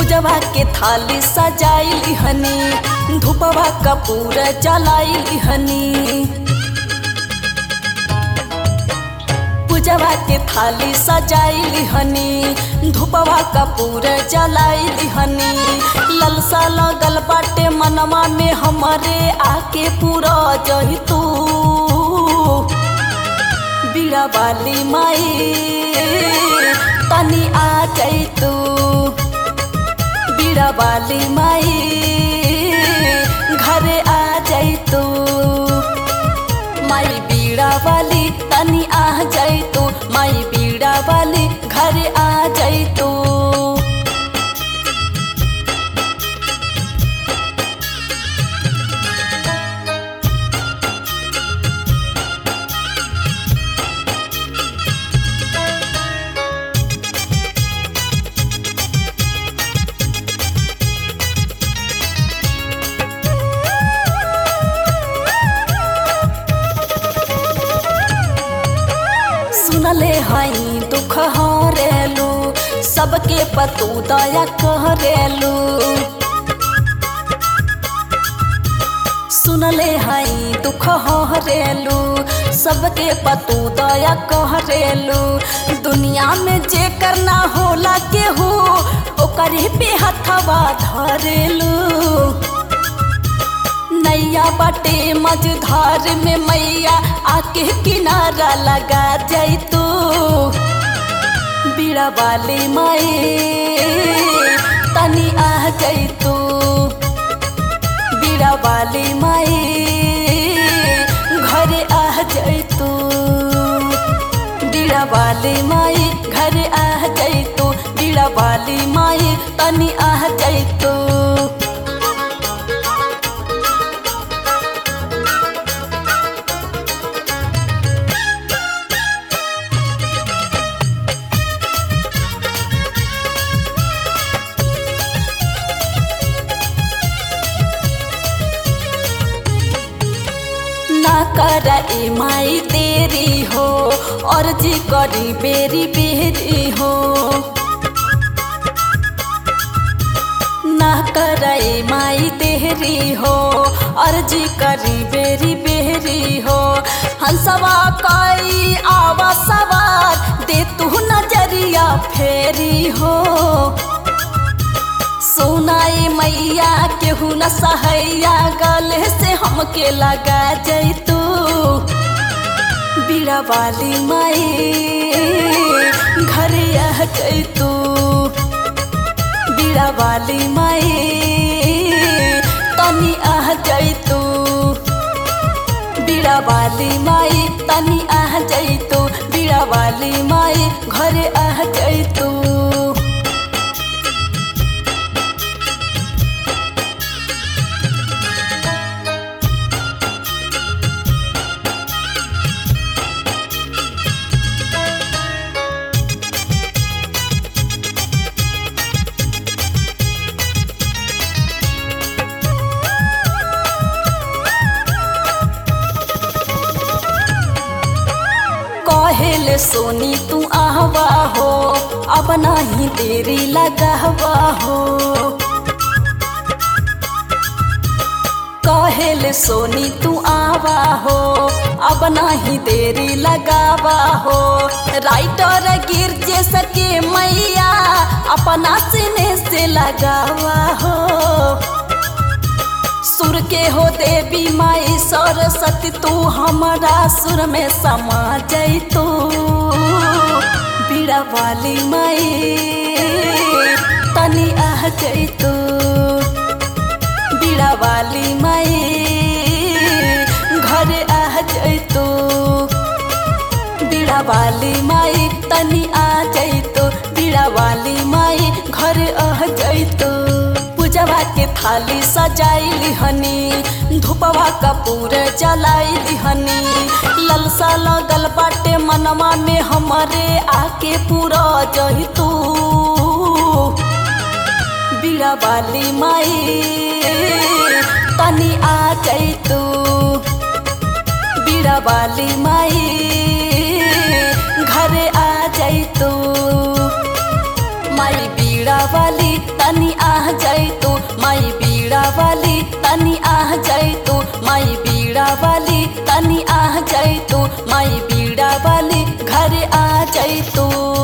पूजवा के थाली सजाइली हनी धूपवा कपूर जलाइली हनी पूजवा के थाली सजाइली हनी धूपवा कपूर जलाइली हनी ललसा लगल बाटे मनवा में हमारे आके पूरा जही तू बीड़ा वाली माई तनी आ जाई तू बीड़ा वाली माई घरे आ जाई तू माई बीड़ा वाली तनी आ जाई तू माई बीड़ा वाली घरे आ जाई तू सुनले हई दुख हरेलू सबके पतू दया करेलू सुनले हई दुख हरेलू सबके पतू दया करेलू दुनिया में जे करना होला केहू ओकरे पे हथवा धरेलू नैया बाटे मझधार में मैया आके किनारा लगा जाई तू बीड़ा वाली माई तनी आ जाई तू बीड़ा वाली माई घरे आ जाई तू बीड़ा वाली माई घरे आ जाई तू बीड़ा वाली माई तनी आ जाई तू ना कर ए माई तेरी हो और जी करी बेरी बेरी हो ना कर ए माई तेरी हो और जी करी बेरी बेरी हो हंसवा कई आवा सवार दे तू नजरिया फेरी हो सोनाई मैया केहू न सहैया गले से हमके लगा जैतू बीड़ा वाली माई घरे आ जैतू बीड़ा वाली माई तनी आ जैतू बीड़ा वाली माई तनी आ जैतू बीड़ा वाली माई घरे आ जैतू कहेले सोनी तू आहवा हो अब नहीं देरी लगहवा हो कहेले सोनी तू आवा हो अब नहीं देरी लगावा हो राइटर गिर जे सके मैया अपना सीने से लगावा हो सुर के हो देवी माई सरस्वती तू हमारा सुर में समा जैतू बीड़ा वाली माई तनी आ जैतू बीड़ा वाली माई घरे आ जैतू बीड़ा वाली माई तनी आ जैतू बीड़ा वाली माई घरे आ जैतू पूजवा के थाली सजाइली हनी धूपवा कपूर जलाइली हनी ललसा लगल बाटे मनवा में हमारे आके पूरा जही तू बीड़ा वाली माई तनी आ जाई तू बीड़ा वाली माई घरे आ जाई तू माई बीड़ा वाली तनी तनी आ जाई तो माई बीड़ा वाली घर आ जाई तो